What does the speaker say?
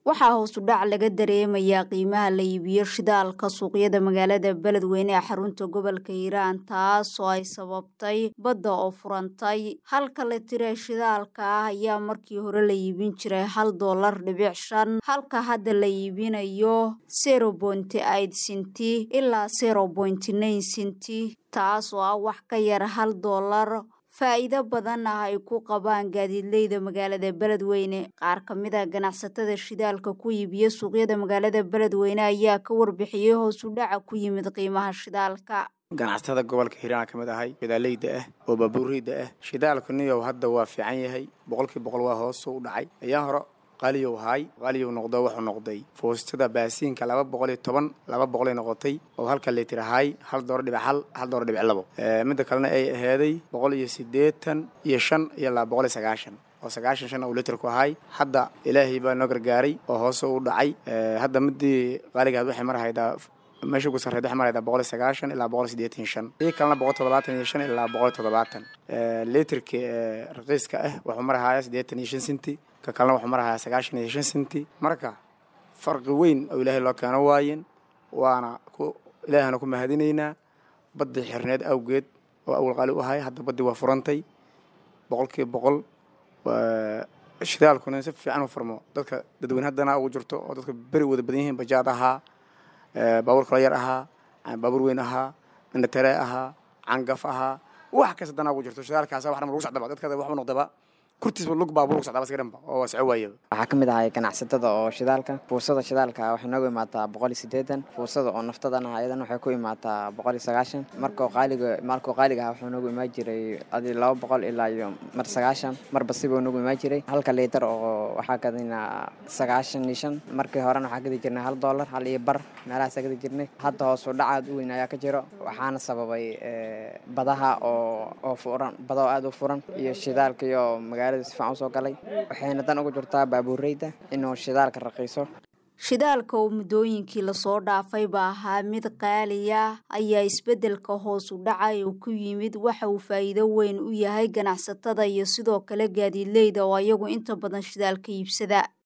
waxaa hoosu dhac laga dareemayaa qiimaha la iibiyo shidaalka suuqyada magaalada beledweyne ee xarunta gobolka hiiraan taas oo ay sababtay badda oo furantay halka la tira shidaalka ah ayaa markii hore la iibin jiray hal doolar dhibic shan halka hadda la iibinayo zero bointy aid sinti ilaa zero bointy nine sinti taas oo ah wax ka yar hal doolar faa'iido badan ah ay ku qabaan gaadiidleyda magaalada beledweyne qaar ka mid a ganacsatada shidaalka ku iibiya suuqyada magaalada beledweyne ayaa ka warbixiyey hoosu dhaca ku yimid qiimaha shidaalka ganacsatada gobolka hiiraan ka mid ahay shidaaleyda ah oo baabuureyda ah shidaalku niyow hadda waa fiican yahay boqolkii boqol waa hoosu u dhacay ayaa hore qaaliyow haay qaaliyow noqdo wuxuu noqday foostada baasiinka laba boqol iyo toban laba boqolay noqotay oo halka litir haay hal doora dhibic hal hal doora dhibic labo midda kalena ay aheeday boqol iyo siddeetan iyo shan iyo laba boqol iyo sagaashan oo sagaashan shan uu litirku ahay hadda ilaahay baa noo gargaaray oo hoose u dhacay hadda midii qaaligaad waxay marhaydaa meesha ugu sarreed waxay maraydaa boqol iyo sagaashan ilaa boqol iyo siddeetan iyo shan ii kalena boqol toddobaatan iyo shan ilaa boqol iyo toddobaatan litirka raqiiska ah wuxuu marhayaa siddeetan iyo shan sinti ka kalena wuxuu marhayaa sagaashan iyo shan sinti marka farqi weyn oo ilaahay loo keeno waayeen waana ku ilaahana ku mahadinaynaa baddii xirneed awgeed oo awal qaali u ahay hadda baddii waa furantay boqolkiiba boqol shidaalkuna si fiican u furmo dadka dadweyne haddana ugu jirto oo dadka beri wada badan yihiin bajaad ahaa baabuur kalo yar ahaa baabuur weyn ahaa indhatere ahaa cangaf ahaa wax kasta danaa ugu jirto shidaalkaasa wax dhan lagu socdaba dadka waxba noqdaba kurtiisba lug baabuur lagu socdaba iska dhanba oo wasco waayaba waxaa ka mid ahay ganacsatada oo shidaalka fuusada shidaalka waxay noogu imaataa boqol iyo siddeetan fuusada oo naftadana ayadan waxay ku imaataa boqol iyo sagaashan markoo qaaliga maalkoo qaaliga ah wuxuu noogu imaan jiray adi laba boqol ilaa iyo mar sagaashan marba sibuu noogu imaan jiray halka liitar oo waxaa kadina sagaashan iyo shan markii horena waxaa gadi jirnay hal doolar hal iyo bar meelahaasaa gadi jirnay hadda hoosu dhacaad u weyn ayaa ka jiro waxaana sababay badaha oo oo furan badao aada u furan iyo shidaalka iyo magaa sifican usoo galay waxayna dan ugu jirtaa baabuureyda inuu shidaalka raqiiso shidaalka oo muddooyinkii lasoo dhaafay ba ahaa mid qaaliya ayaa isbeddelka hoos u dhacay oo ku yimid waxa uu faa'iido weyn u yahay ganacsatada iyo sidoo kale gaadiidleyda oo ayagu inta badan shidaalka iibsada